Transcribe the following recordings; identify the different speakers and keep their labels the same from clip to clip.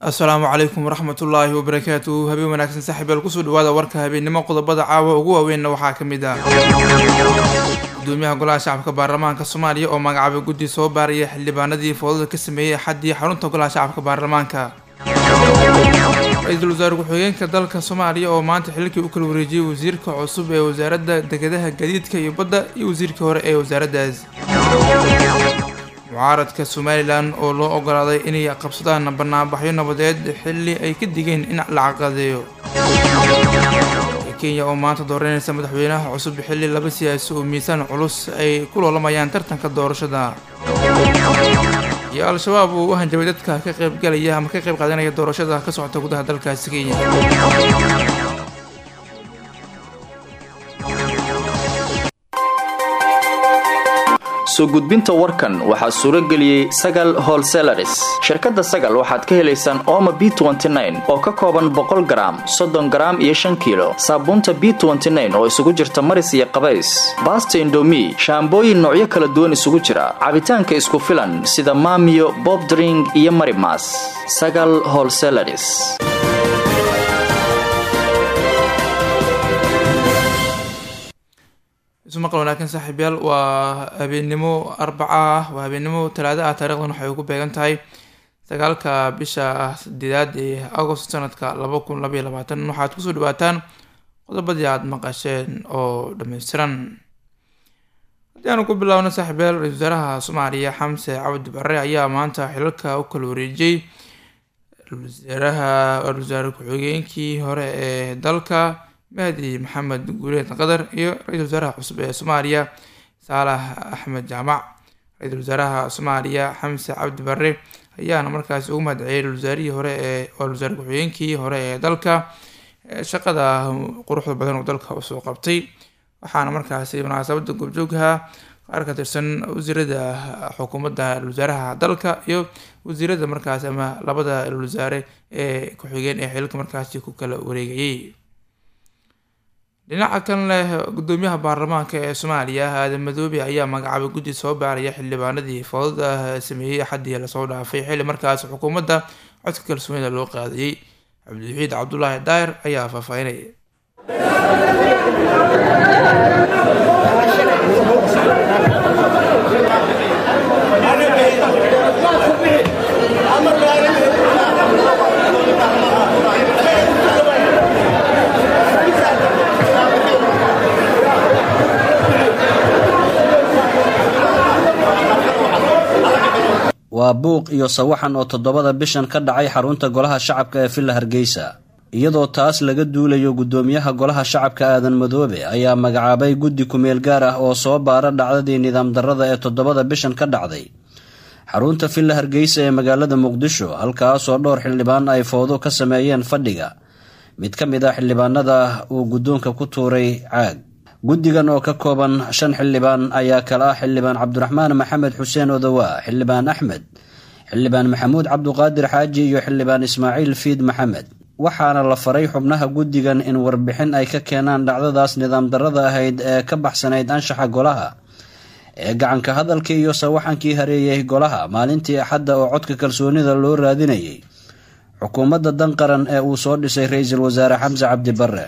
Speaker 1: assalaamu calaykum waraxmatullaahi wabarakaatuhu habeen wanaagsan saaxiibyaal kusoo dhawaada warka habeennimo qodobada caawa ugu waaweynna waxaa ka mid ah gudoomiyaha golaha shacabka baarlamaanka soomaaliya oo magacaabay guddi soo baaraya xildhibaanadii foodada ka sameeyey axaddii xarunta golaha shacabka baarlamaanka ra-iisul wasaare ku-xigeenka dalka soomaaliya oo maanta xilkii u kala wareejiyey wasiirka cusub ee wasaaradda dekedaha gadiidka iyo badda iyo wasiirkii hore ee wasaaraddaas mucaaradka somalilan oo loo ogolaaday inay qabsadaan banaanbaxyo nabadeed xilli ay ka digeen in la caqadeeyo kenya oo maanta dooranaysa madaxweynaha cusub xilli laba siyaasi oo miisaan culus ay ku loolamayaan tartanka doorashada iyo al-shabaab uu u hanjabay dadka ka qaybgalaya ama ka qayb qaadanaya doorashada ka socota gudaha dalkaasi kenya
Speaker 2: soo gudbinta warkan waxaa suuro geliyey sagal holselaris shirkadda sagal waxaad ka helaysaan ooma b oo ka kooban boqol garaam soddon garaam iyo shan kiilo saabuunta b oo isugu jirta maris iyo qabays baasta indomi shaambooyin noocyo kala duwan isugu jira cabitaanka isku filan sida maamiyo bobdring iyo marimas sagal holselaris
Speaker 1: isu maqal wanaagsan saaxiibyaal waa habeennimo arbaca ah waa habeennimo talaado ah taarikhdan waxay ugu beegan tahay sagaalka bisha sideedaad ee agost sanadka laba kun labaiyo labaatan waxaad kusoo dhawaataan qodobadii aada maqasheen oo dhammaystiran haddii aanu ku bilaabno saaxiibyaal ra-isul wasaaraha soomaaliya xamse cabdi barre ayaa maanta xilalka u kala wareejiyey wasaaraha ra-isul wasaare ku-xigeenkii hore ee dalka mahdi maxamed guuleed qadar iyo ra-iisul wasaaraha cusub ee soomaaliya saalax axmed jaamac ra-iisul wasaaraha soomaaliya xamse cabdi barre ayaana markaasi ugu mahadceliyay wasaarihii hore ee wasaare ku-xigeenkii hore ee dalka shaqada quruxda badan oo dalka usoo qabtay waxaana markaasi munaasabada goobjoogha qaar ka tirsan wasiirada xukuumadda wasaaraha dalka iyo wasiirada markaasi ama labada wasaare ee ku-xigeen ee xilka markaasi ku kala wareegayay dhinaca kan leh gudoomiyaha baarlamaanka ee soomaaliya aadan madoobe ayaa magacaabay guddi soo baaraya xildhibaanadii foodada sameeyey axaddii lasoo dhaafay xilli markaas xukuumadda codka kalsoonida loo qaadayey cabdiwaxiid cabdulaahi daahir ayaa faahfaahinaya
Speaker 3: waa buuq iyo sawaxan oo toddobada bishan ka dhacay xarunta golaha shacabka ee villa hargeysa iyadoo taas laga duulayo guddoomiyaha golaha shacabka aadan madoobe ayaa magacaabay guddi kumeel gaar ah oo soo baara dhacdadii nidaam darrada ee toddobada bishan ka dhacday xarunta villa hargeysa ee magaalada muqdisho halkaasoo dhowr xildhibaan ay fowdo ka sameeyeen fadhiga mid ka mid ah xildhibaanada uu guddoonka ku tuuray caag guddigan oo ka kooban shan xildhibaan ayaa kala ah xildhibaan cabdiraxmaan maxamed xuseen odowaa xildhibaan axmed xildhibaan maxamuud cabduqaadir xaaji iyo xildhibaan ismaaciil fiid maxamed waxaana la faray xubnaha guddigan in warbixin ay ka keenaan dhacdadaas nidaam darrada ahayd ee ka baxsanayd anshaxa golaha ee gacanka hadalkii iyo sawaxankii hareeyay golaha maalintii axadda oo codka kalsoonida loo raadinayay xukuumadda dan qaran ee uu soo dhisay ra-iisul wasaare xamse cabdi barre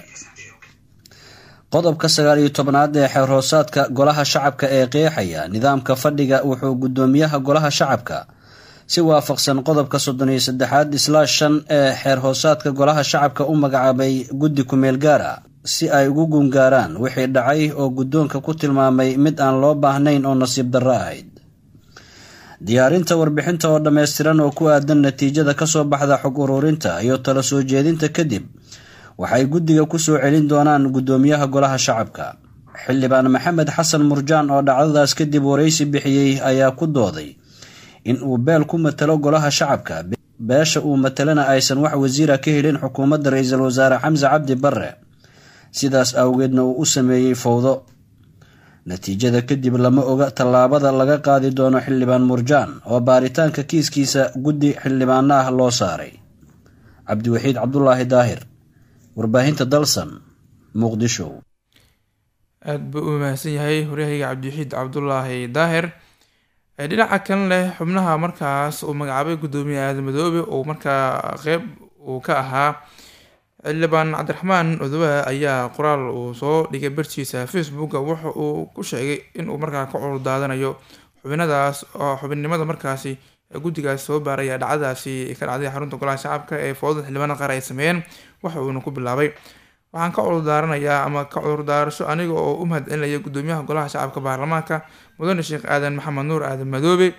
Speaker 3: qodobka sagaal iyo tobnaad ee xeer hoosaadka golaha shacabka ee qeexaya nidaamka fadhiga wuxuu guddoomiyaha golaha shacabka si waafaqsan qodobka soddon iyo saddexaad islaash shan ee xeer hoosaadka golaha shacabka u magacaabay guddi kumeel gaar ah si ay ugu gungaaraan wixii dhacay oo guddoonka ku tilmaamay mid aan loo baahnayn oo nasiib darro ahayd diyaarinta warbixinta oo dhammaystiran oo ku aadan natiijada kasoo baxda xog ururinta iyo tala soo jeedinta kadib waxay guddiga ku soo celin doonaan guddoomiyaha golaha shacabka xildhibaan maxamed xasan murjaan oo dhacdadaas kadib waraysi bixiyey ayaa ku dooday in uu beel ku matalo golaha shacabka beesha uu matalana aysan wax wasiira ka helin xukuumadda ra-iisul wasaare xamse cabdi barre sidaas awgeedna uu u sameeyey fowdo natiijada kadib lama oga tallaabada laga qaadi doono xildhibaan murjaan oo baaritaanka kiiskiisa guddi xildhibaano ah loo saaray cabdiwaxiid cabdulaahi daahir warbaahinta dalsan muqdisho
Speaker 1: aada buu u mahadsan yahay horyahayga cabdiwaxiid cabdulaahi daahir dhinaca kan leh xubnaha markaas uu magacaabay guddoomiye aadan madoobe uu markaa qeyb uu ka ahaa xildhibaan cabdiraxmaan odowa ayaa qoraal uu soo dhigay bartiisa facebooka waxa uu ku sheegay inuu markaa ka cudur daadanayo xubinadaas oo xubinnimada markaasi guddigaas soo baaraya dhacdadaasi ka dhacday xarunta golaha shacabka ee foodada xildhibaanada qaar ay sameeyeen waxa uuna ku bilaabay waxaan ka cudurdaaranayaa ama ka cudurdaarasho aniga oo u mahadcelinaya guddoomiyaha golaha shacabka baarlamaanka mudane sheekh aadan maxamed nuur aadan madoobe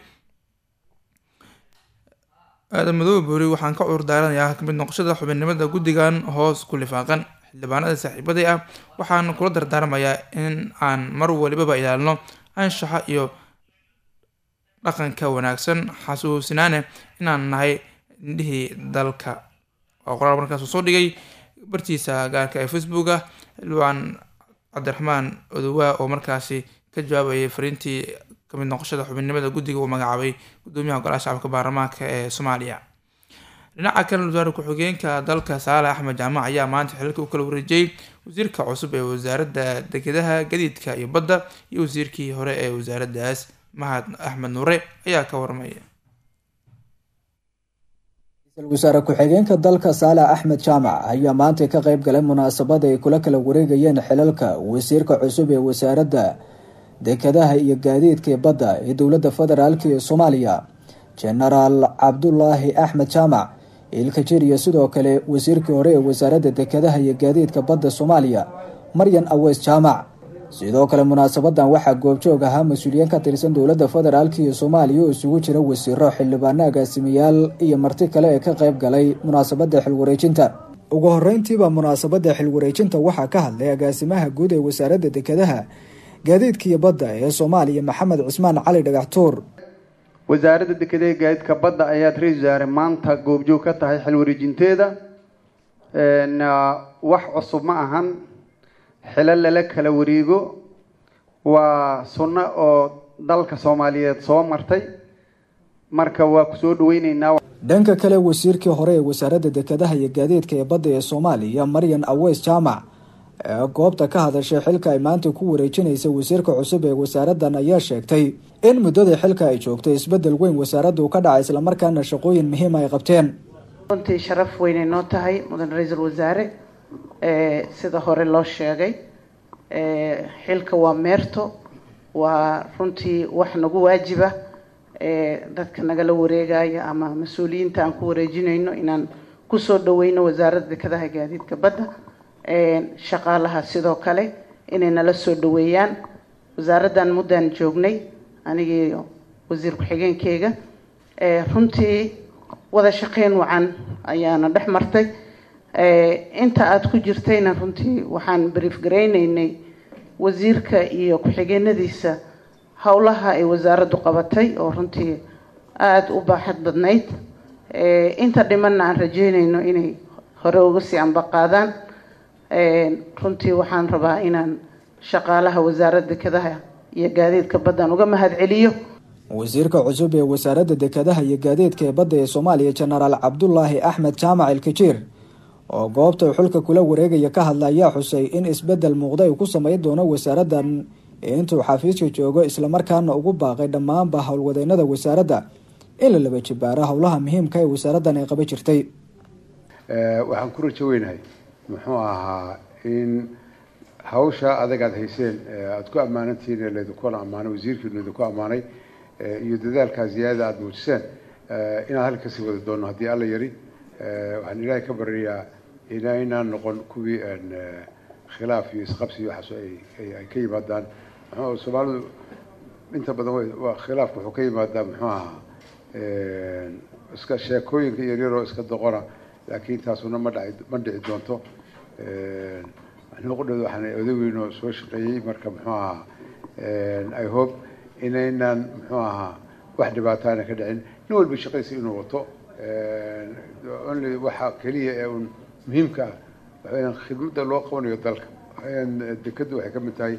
Speaker 1: aadan madoobe boori waxaan ka cudurdaaranayaa kamid noqoshada xubinnimada guddigan hoos ku lifaaqan xildhibaanada saaxiibaday ah waxaan kula dardaarmayaa in aan mar walibaba ilaalino anshaxa iyo dhaqanka wanaagsan xasuusinaane inaan nahay indhihii dalka waa qoraal markaas soo dhigay bartiisa gaarka ee facebooka xildhibaan cabdiraxmaan odowaa oo markaasi ka jawaabayay fariintii kamid noqoshada xubinnimada guddiga uu magacaabay guddoomiyaha golaha shacabka baarlamaanka ee soomaaliya dhinaca kale wasaare ku-xigeenka dalka saale axmed jaamac ayaa maanta xilka u kala wareejiyey wasiirka cusub ee wasaaradda dekedaha gadiidka iyo badda iyo wasiirkii hore ee wasaaraddaas mahad axmed nuure ayaa ka warmaya
Speaker 4: ra-iisul wasaare ku-xigeenka dalka saalax axmed jaamac ayaa maanta ka qeyb galay munaasabada ay kula kala wareegayeen xilalka wasiirka cusub ee wasaaradda dekedaha iyo gaadiidka ee badda ee dowladda federaalk ee soomaaliya jenaraal cabdulaahi axmed jaamac ilkajir iyo sidoo kale wasiirkii hore ee wasaaradda dekedaha iyo gaadiidka badda soomaaliya maryan aweys jaamac sidoo kale munaasabadan waxaa goobjoog ahaa mas-uuliyiin ka tirsan dowladda federaalk iyo soomaaliya oo isugu jira wasiiro xildhibaano agaasimayaal iyo marti kale ee ka qeyb galay munaasabada xilwareejinta ugu horeyntiiba munaasabada xilwareejinta waxaa ka hadlay agaasimaha guud ee wasaaradda dekedaha gaadiidka iyo badda ee soomaaliya maxamed cismaan cali dhagaxtuur
Speaker 5: wasaaradda dekedaha gaadiidka badda ayaad ra-isul wasaare maanta goobjoog ka tahay xilwareejinteeda wax cusub ma ahan xilo lala kala wareego waa sunno oo dalka soomaaliyeed soo martay marka waa kusoo dhaweyneynaa
Speaker 4: dhanka kale wasiirkii hore ee wasaaradda dekedaha iyo gaadiidka ee badda ee soomaaliya maryan aweys jaamac ee goobta ka hadashay xilka ay maanta ku wareejinaysa wasiirka cusub ee wasaaraddan ayaa sheegtay in muddadii xilka ay joogtay isbedel weyn wasaaraddu ka dhacay islamarkaana shaqooyin muhiima ay qabteen
Speaker 6: runtii sharaf weynay noo tahay mudan ra-iisul wasaare sida hore loo sheegay xilka waa meerto waa runtii wax nagu waajiba dadka nagala wareegaya ama mas-uuliyiinta aan ku wareejinayno inaan kusoo dhaweyno wasaaradda dekedaha gaadiidka badda shaqaalaha sidoo kale inay nala soo dhaweeyaan wasaaraddan muddaan joognay anigii wasiir ku-xigeenkeyga runtii wada shaqeyn wacan ayaana dhex martay inta aada ku jirtayna runtii waxaan brief garaynaynay wasiirka iyo ku-xigeenadiisa howlaha ay wasaaraddu qabatay oo runtii aada u baaxad badnayd inta dhimanna aan rajeynayno inay hore uga sii ambaqaadaan runtii waxaan rabaa inaan shaqaalaha wasaaradda dekedaha iyo gaadiidka baddan uga mahad celiyo
Speaker 4: wasiirka cusub ee wasaaradda dekedaha iyo gaadiidka ee badda ee soomaaliya jenaraal cabdulaahi axmed jaamac ilkajiir oo goobta xulka kula wareegaya ka hadla ayaa xusay in isbedel muuqda ay ku sameyn doono wasaaraddan intuu xafiiska joogo islamarkaana ugu baaqay dhammaanba howlwadeynada wasaaradda in la laba jibaaro howlaha muhiimka ee wasaaraddan ay qaba jirtay
Speaker 7: waxaan ku rajo weynahay muxuu ahaa in hawsha adag aada hayseen aada ku ammaanantihiin laydinku ammaanay wasiirkiinu laydinku ammaanay iyo dadaalkaa ziyaadada aada muujiseen inaan halka kasii wada doono haddii alla yari waxaan ilaahay ka baryayaa inaynaan noqon kuwii khilaaf iyo isqabsi iyo waxaas ay ka yimaadaan muxuu soomaalidu inta badan waa khilaafku wuxuu ka yimaadaa muxuu ahaa iska sheekooyinka yaryaroo iska doqona laakiin taasuna ma dhaci ma dhici doonto nuqdheed waxaan odaweyno soo shaqeeyey marka muxuu ahaa i hope inaynaan muxuu ahaa wax dhibaataana ka dhicin nin walba shaqadiisa inuu wato only waxa keliya ee un muhiimka ah waxaweyaan khidmadda loo qabanayo dalka waxaweyaan dekaddu waxay ka mid tahay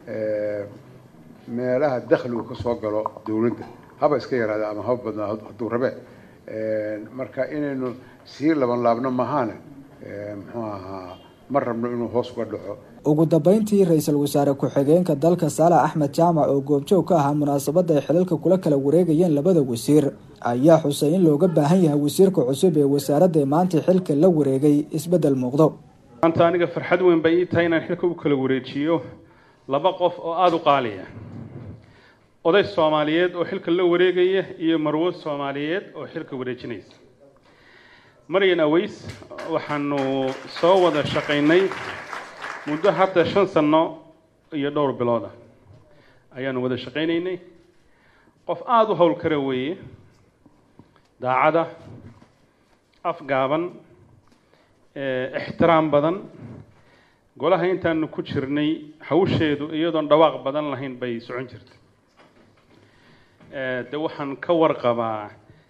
Speaker 7: meelaha dakhligu ka soo galo dawladda haba iska yaraada ama haba badnaa hadduu rabe marka inaynu sii laban laabno mahaane muxuu ahaa ma rabno inuu hoos uga dhaco
Speaker 4: ugu dambeyntii ra-iisul wasaare ku-xigeenka dalka saalax axmed jaamac oo goobjoog ka ahaa munaasabada ay xilalka kula kala wareegayeen labada wasiir ayaa xusay in looga baahan yahay wasiirka cusub ee wasaaradda maanta xilka la wareegay isbeddel muuqdo
Speaker 8: maanta aniga farxad weyn bay ii tahay inaan xilka u kala wareejiyo laba qof oo aada u qaaliya oday soomaaliyeed oo xilka la wareegaya iyo marwo soomaaliyeed oo xilka wareejinaysa maryan aweys waxaanu soo wada shaqaynay muddo hadda shan sano iyo dhowr bilooda ayaanu wada shaqaynaynay qof aada u howl kara weeye daacada afgaaban ixtiraam badan golaha intaanu ku jirnay hawsheedu iyadoon dhawaaq badan lahayn bay socon jirtay de waxaan ka warqabaa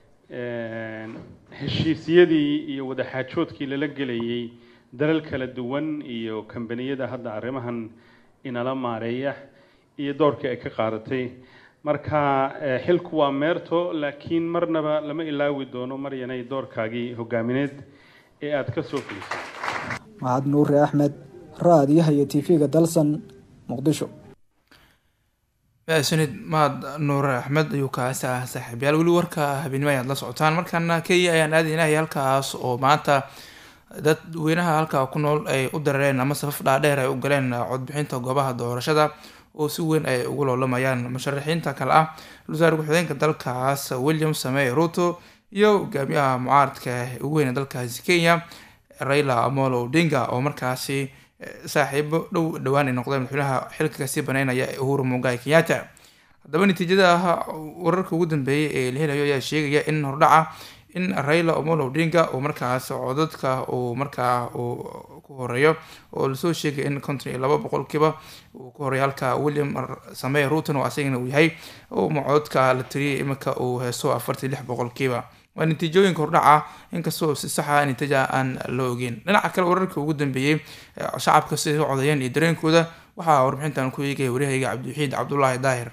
Speaker 8: heshiisyadii iyo wadaxaajoodkii lala gelayay dalal kala duwan iyo kambaniyada hadda arrimahan inala maareeya iyo doorkii ay ka qaadatay marka xilku waa meerto laakiin marnaba lama ilaawi doono maryanay doorkaagii hogaamineed ee aada ka soo fulisay
Speaker 4: mahad nuure axmed raadiyaha iyo tv-ga dalsan muqdisho
Speaker 1: maasanid mahad nuure axmed ayuu kaasi ah saaxiibyaal weli warka habeenimo ayaad la socotaan markaana kenya ayaan aadaynahay halkaas oo maanta dadweynaha halkaa ku nool ay u darareen ama safaf dhaadheer ay u galeen codbixinta goobaha doorashada oo si weyn ay ugu loolamayaan musharaxiinta kale ah wasaare ku-xigeenka dalkaas william samey ruto iyo hogaamiyaha mucaaradka ugu weyne dalkaasi kenya raila amolo odinga oo markaasi saaxiibo dhow dhowaan ay noqdeen madaxweynaha xilka kasii baneynaya uhuru mugai kenyatta haddaba natiijada wararka ugu dambeeyay ee la helayo ayaa sheegaya in hordhaca in raila omolo odinga uu markaas codadka uu markaa uu ku horeeyo oo lasoo sheegay in konton iyo laba boqolkiiba uu ku horeeyo halka william samey ruton oo asagana uu yahay codadka la tiriyay iminka uu heeso afartii lix boqolkiiba waa natiijooyinka hordhaca inkastoo si saxa natiija aan la ogeyn dhinaca kale wararka ugu dambeeyey shacabka siday u codayeen iyo dareenkooda waxaa warbixintan ku eegaya waryahayga cabdiwaxiid cabdulaahi daahir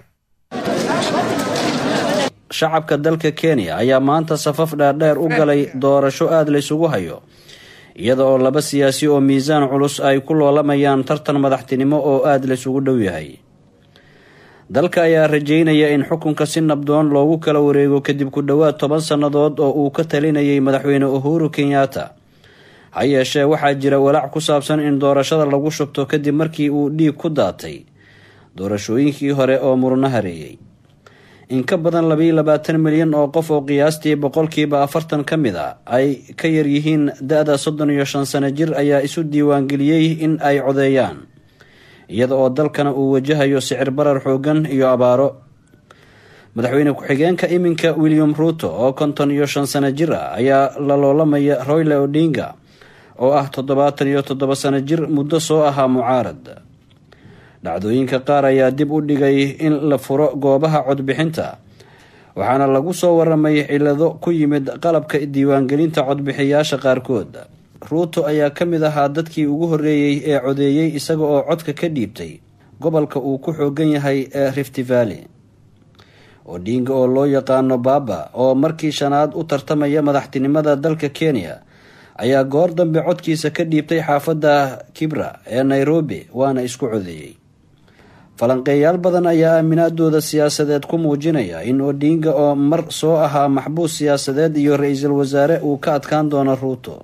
Speaker 3: shacabka dalka kenya ayaa maanta safaf dhaadheer u galay doorasho aada laysugu hayo iyada oo laba siyaasi oo miisaan culus ay ku loolamayaan tartan madaxtinimo oo aada laysugu dhow yahay dalka ayaa rajeynaya in xukunka si nabdoon loogu kala wareego kadib ku dhowaad toban sannadood oo uu ka talinayay madaxweyne uhuru kenyatta ha yeeshee waxaa jira walaac ku saabsan in doorashada lagu shubto kadib markii uu dhiig ku daatay doorashooyinkii hore oo murno hareeyey in ka badan labayo labaatan milyan oo qof oo qiyaastii boqolkiiba afartan ka mid a ay ka yaryihiin da-da soddon iyo shan sano jir ayaa isu diiwaangeliyey in ay codeeyaan iyada oo dalkana uu wajahayo sicir barar xoogan iyo abaaro madaxweyne ku-xigeenka iminka william ruto oo konton iyo shan sano jir ah ayaa la loolamaya royle odinga oo ah toddobaatan iyo toddoba sano jir muddo soo ahaa mucaarad dhacdooyinka qaar ayaa dib u dhigay in la furo goobaha codbixinta waxaana lagu soo waramay cilado ku yimid qalabka diiwaangelinta codbixiyaasha qaarkood ruuto ayaa ka mid ahaa dadkii ugu horreeyey ee codeeyey isaga oo codka ka dhiibtay gobolka uu ku xoogan yahay ee rift valley odinga oo loo yaqaano baaba oo markii shanaad u tartamaya madaxtinimada dalka kenya ayaa goor dambe codkiisa ka dhiibtay xaafadda kibra ee nairobi waana isku codeeyey falanqeeyaal badan ayaa aaminaadooda siyaasadeed ku muujinaya in odinga oo mar soo ahaa maxbuus siyaasadeed iyo ra-iisul wasaare uu ka adkaan doono ruuto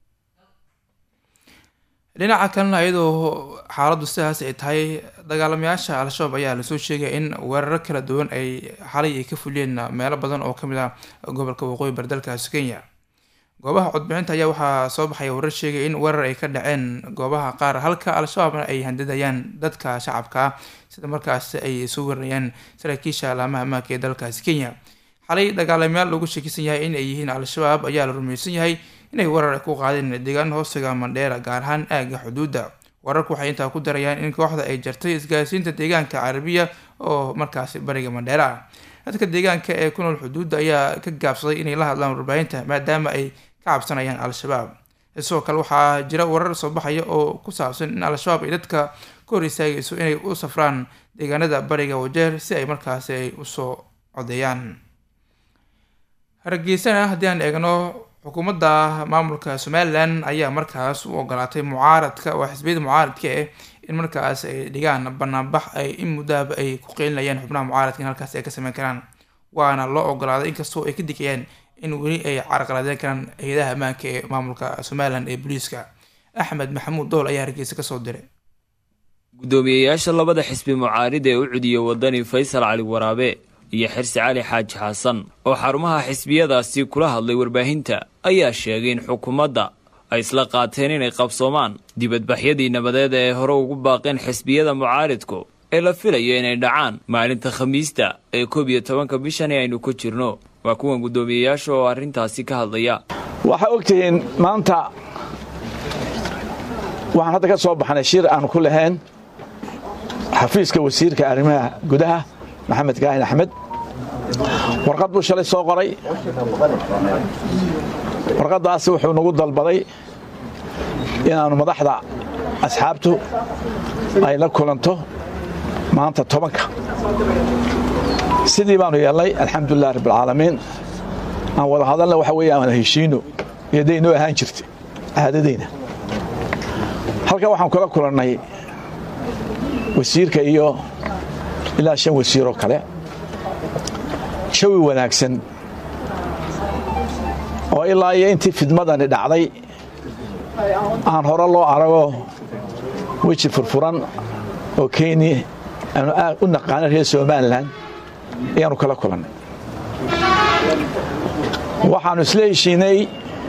Speaker 1: dhinaca kalena iyadoo xaaladdu sidaas ay tahay dagaalamayaasha al-shabaab ayaa lasoo sheegaya in weeraro kala duwan ay xalay ay ka fuliyeen meelo badan oo kamid ah gobolka waqooyi bari dalkaasi kenya goobaha codbixinta ayaa waxaa soo baxaya warar sheegaya in weerar ay ka dhaceen goobaha qaar halka al-shabaabna ay handadayaan dadka shacabka ah sida markaasi ay soo weerarayaan saraakiisha alaamaha amaanka ee dalkaasi kenya xalay dagaalamayaal lagu sheekisan yahay in ay yihiin al-shabaab ayaa la rumaysan yahay inay weerar ku qaadeen deegaan hoostiga mandheera gaar ahaan aagga xuduudda wararku waxay intaa ku darayaan in kooxda ay jartay isgaarsiinta deegaanka carabiya oo markaasi bariga mandheera ah dadka deegaanka ee ku nool xuduudda ayaa ka gaabsaday inay la hadlaan warbaahinta maadaama ay ka cabsanayaan al-shabaab sidoo kale waxaa jira warar soo baxaya oo ku saabsan in al-shabaab ay dadka ka hor istaagayso inay u safraan deegaanada bariga wajeer si ay markaasi ay usoo codeeyaan hargeysana haddii aan eegno xukuumadda maamulka somalilan ayaa markaas u ogolaatay mucaaradka waa xisbiyada mucaaradka eh in markaas ay dhigaan banaanbax ay in muddaaba ay ku qeylinayaan xubnaha mucaaradka in halkaas ay ka sameyn karaan waana loo ogolaaday inkastoo ay ka digayaan in weli ay carqaladeyn karaan hay-adaha ammaanka ee maamulka somalilan ee booliiska axmed maxamuud dool ayaa hargeysa kasoo diray
Speaker 9: guddoomiyeyaasha labada xisbi mucaarida ee u cudiya wadani faysal cali waraabe iyo xirsi cali xaaji xasan oo xarumaha xisbiyadaasi kula hadlay warbaahinta ayaa sheegay in xukuumadda ay isla qaateen inay qabsoomaan dibadbaxyadii nabadeed ee hore ugu baaqeen xisbiyada mucaaridku ee la filayo inay dhacaan maalinta khamiista ee koob iyo tobanka bishani aynu ku jirno waa kuwan guddoomiyeyaasha oo arrintaasi ka hadlaya
Speaker 10: waxaa ogtihiin maanta waxaan hadda ka soo baxnay shir aan ku lahayn xafiiska wasiirka arrimaha gudaha maxamed kaahin axmed warqad buu shalay soo qoray warqaddaasi wuxuu nagu dalbaday inaannu madaxda asxaabtu ay la kulanto maanta tobanka sidii baanu yeelnay alxamdulilah rabbialcaalamiin aan wada hadalna waxa weeye aan heshiino iyoday inoo ahaan jirtay caadadayna halkan waxaan kula kulannay wasiirka iyo ilaa shan wasiiroo kale jawi wanaagsan oo ilaa iyo intii fidmadani dhacday aan hore loo arago weji furfuran oo kenya aanu aad u naqaano reer somalilan ayaanu kala kulannay waxaannu isla heshiinay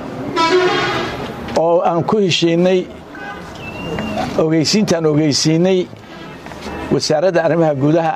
Speaker 10: oo aan ku heshiinay ogeysiintaan ogeysiinay wasaaradda arrimaha gudaha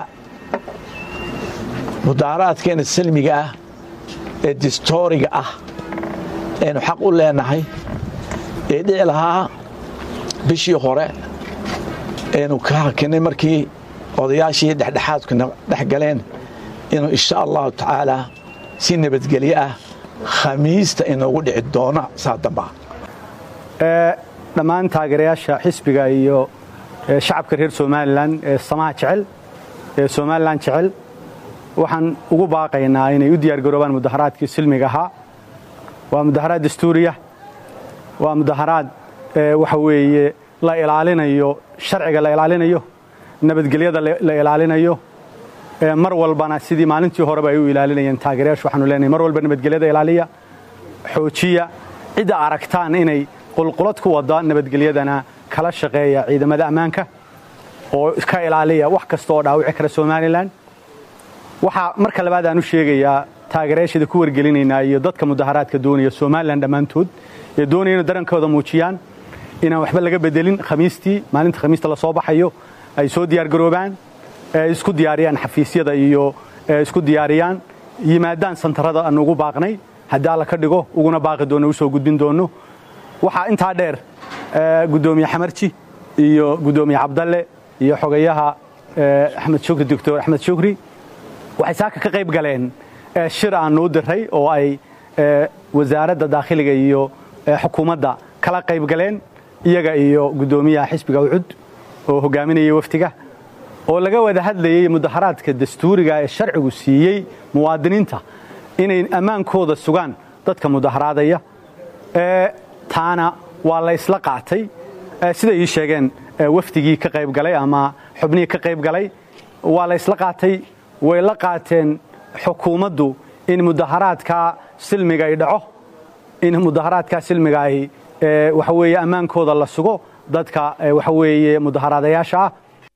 Speaker 10: mudaaharaadkeena salmiga ah ee distooriga ah aynu xaq u leenahay ee dhici lahaa bishii hore aynu ka hakinay markii odayaashii dhexdhexaadkuna dhex galeen inuu insha allahu tacaalaa si nabadgelyo ah khamiista inoogu dhici doono saa damba
Speaker 11: dhammaan taageerayaasha xisbiga iyo shacabka reer somalilan ee samaha jecel ee somalilan jecel waxaan ugu baaqaynaa inay u diyaargaroobaan mudaharaadkii silmiga ahaa waa mudaharaad dastuuriya waa mudaharaad waxa weeye la ilaalinayo sharciga la ilaalinayo nabadgelyada la ilaalinayo mar walbana sidii maalintii horeba ay u ilaalinayeen taageerayaashu waxaanu leenahay mar walba nabadgelyada ilaaliya xoojiya cidda aragtaan inay qulqulad ku wada nabadgelyadana kala shaqeeya ciidamada ammaanka oo ka ilaaliya wax kasta oo dhaawici kara somalilan waxaa marka labaad aan u sheegayaa taageerayaasheeda ku wargelinaynaa iyo dadka mudaharaadka doonaya somalilan dhammaantood ee doonaya inay darankooda muujiyaan inaan waxba laga bedelin khamiistii maalinta khamiista la soo baxayo ay soo diyaargaroobaan isku diyaariyaan xafiisyada iyo isku diyaariyaan yimaadaan santarada aanu ugu baaqnay haddii alla ka dhigo uguna baaqi doonno u soo gudbin doonno waxaa intaa dheer guddoomiye xamarji iyo guddoomiye cabdalle iyo xogayaha axmed shukri doctor axmed shukri waxay saaka ka qayb galeen shir aanu u diray oo ay wasaaradda daakhiliga iyo xukuumadda kala qayb galeen iyaga iyo guddoomiyaha xisbiga ucud oo hogaaminaya waftiga oo laga wada hadlayey mudaharaadka dastuuriga ee sharcigu siiyey muwaadiniinta inay ammaankooda sugaan dadka mudaharaadaya taana waa la isla qaatay siday ii sheegeen wafdigii ka qayb galay ama xubnihii ka qayb galay waa la isla qaatay way la qaateen xukuumaddu in mudaharaadkaa silmiga ay dhaco in mudaharaadkaa silmiga ay waxa weeye ammaankooda la sugo dadka waxa weeye mudaharaadayaasha ah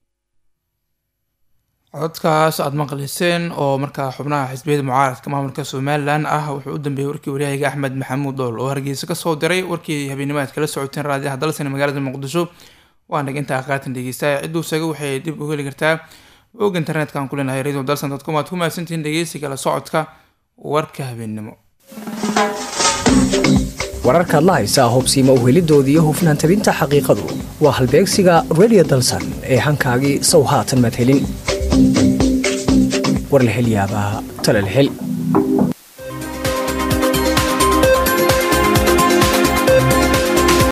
Speaker 1: cododkaas aada maqliseen oo markaa xubnaha xisbiyada mucaaradka maamulka somalilan ah wuxuu u dambeeyey warkii waryahayga axmed maxamuud dool oo hargeysa kasoo diray warkii habeennimo aad kala socoteen raadiyaha dalsan magaalada muqdisho waa nag intaa qaatan dhegeystaaya cidduu saga waxay dib u heli kartaa og internetka aan ku leenahay radio dalsan dadcom aad ku mahadsantihiin dhegeysi kala socodka warka habeennimo
Speaker 12: wararkaad la haysaa hubsiima uhelidooda iyo hufnaan tabinta xaqiiqadu waa halbeegsiga radio dalsan ee hankaagii sow haatan madhelin war la hel yaabaa tala la hel